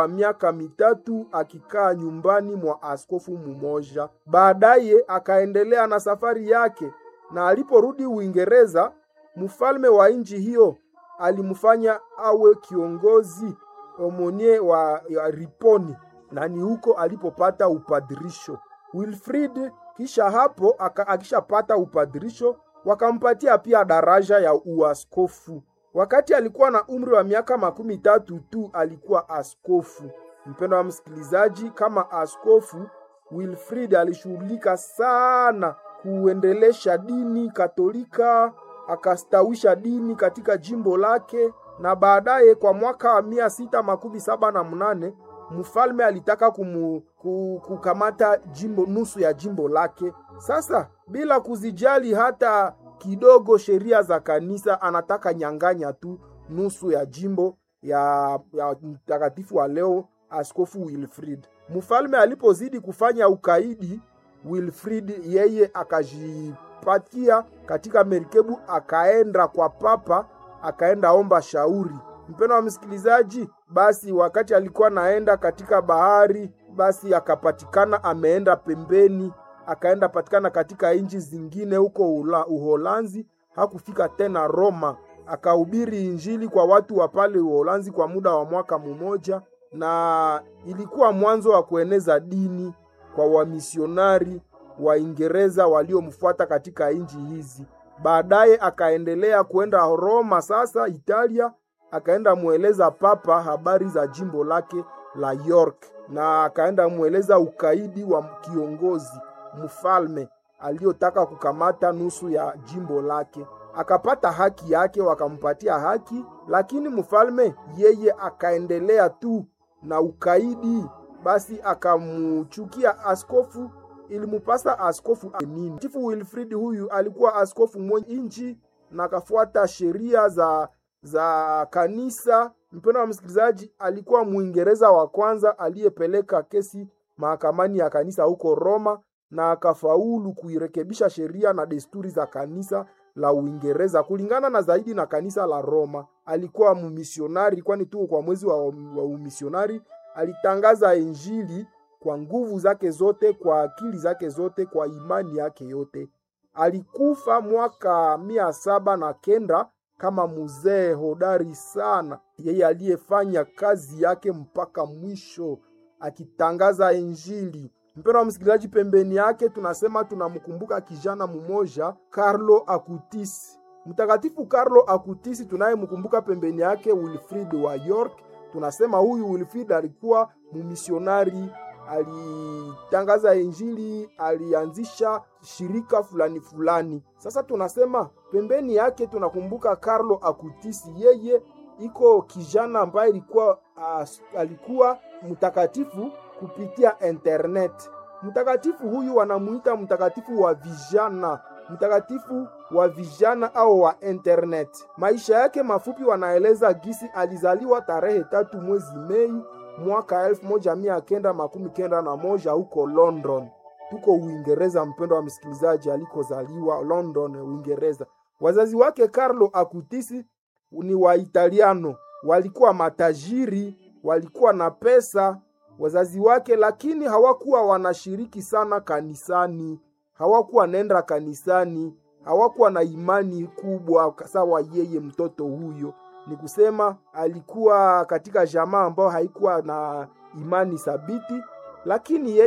miaka mitatu akikaa nyumbani mwa askofu mmoja. Baadaye akaendelea na safari yake, na aliporudi Uingereza, mfalme wa nchi hiyo alimfanya awe kiongozi omonie wa ya Riponi, na ni huko alipopata upadirisho. Wilfrid kisha hapo aka, akishapata upadirisho wakampatia pia daraja ya uaskofu. Wakati alikuwa na umri wa miaka makumi tatu tu alikuwa askofu. Mpendo wa msikilizaji, kama askofu Wilfrid alishughulika sana kuendelesha dini Katolika, akastawisha dini katika jimbo lake, na baadaye kwa mwaka wa mia sita makumi saba na mnane mfalme alitaka kumu, kukamata jimbo nusu ya jimbo lake. Sasa bila kuzijali hata kidogo sheria za kanisa, anataka nyang'anya tu nusu ya jimbo ya, ya mtakatifu wa leo askofu Wilfrid. Mfalme alipozidi kufanya ukaidi, Wilfrid yeye akajipatia katika merikebu, akaenda kwa papa, akaenda omba shauri. Mpendo wa msikilizaji, basi wakati alikuwa naenda katika bahari, basi akapatikana ameenda pembeni, akaenda patikana katika nchi zingine huko Uholanzi. Hakufika tena Roma, akahubiri injili kwa watu wa pale Uholanzi kwa muda wa mwaka mmoja, na ilikuwa mwanzo wa kueneza dini kwa wamisionari Waingereza waliomfuata katika nchi hizi. Baadaye akaendelea kwenda Roma, sasa Italia, akaenda mweleza papa habari za jimbo lake la York, na akaenda mweleza ukaidi wa kiongozi mfalme aliyotaka kukamata nusu ya jimbo lake. Akapata haki yake, wakampatia haki, lakini mfalme yeye akaendelea tu na ukaidi. Basi akamuchukia askofu, ilimupasa askofu nini. Chifu Wilfrid huyu alikuwa askofu mwenye nchi na akafuata sheria za za kanisa. Mpendo wa msikilizaji, alikuwa Mwingereza wa kwanza aliyepeleka kesi mahakamani ya kanisa huko Roma na akafaulu kuirekebisha sheria na desturi za kanisa la Uingereza kulingana na zaidi na kanisa la Roma. Alikuwa mumisionari, kwani tu kwa mwezi wa, wa umisionari alitangaza Injili kwa nguvu zake zote, kwa akili zake zote, kwa imani yake yote. Alikufa mwaka mia saba na kenda kama mzee hodari sana, yeye aliyefanya kazi yake mpaka mwisho akitangaza Injili. Mpendo wa msikilizaji, pembeni yake tunasema tunamkumbuka kijana mmoja Carlo Acutis. Mtakatifu Carlo Acutis tunayemkumbuka pembeni yake Wilfrid wa York. Tunasema huyu Wilfrid alikuwa mumisionari, alitangaza Injili, alianzisha shirika fulani fulani. Sasa tunasema pembeni yake tunakumbuka Carlo Acutis, yeye iko kijana ambaye alikuwa uh, alikuwa mtakatifu kupitia internet. Mtakatifu huyu wanamuita mtakatifu wa vijana, mtakatifu wa vijana au wa internet. Maisha yake mafupi wanaeleza gisi alizaliwa tarehe tatu mwezi Mei mwaka elfu moja mia kenda makumi kenda na moja huko London, tuko Uingereza. Mpendo wa msikilizaji, alikozaliwa London, Uingereza. Wazazi wake Carlo Acutis ni wa Italiano, walikuwa matajiri, walikuwa na pesa wazazi wake, lakini hawakuwa wanashiriki sana kanisani, hawakuwa nenda kanisani, hawakuwa na imani kubwa sawa yeye mtoto huyo. Ni kusema alikuwa katika jamaa ambayo haikuwa na imani thabiti, lakini yeye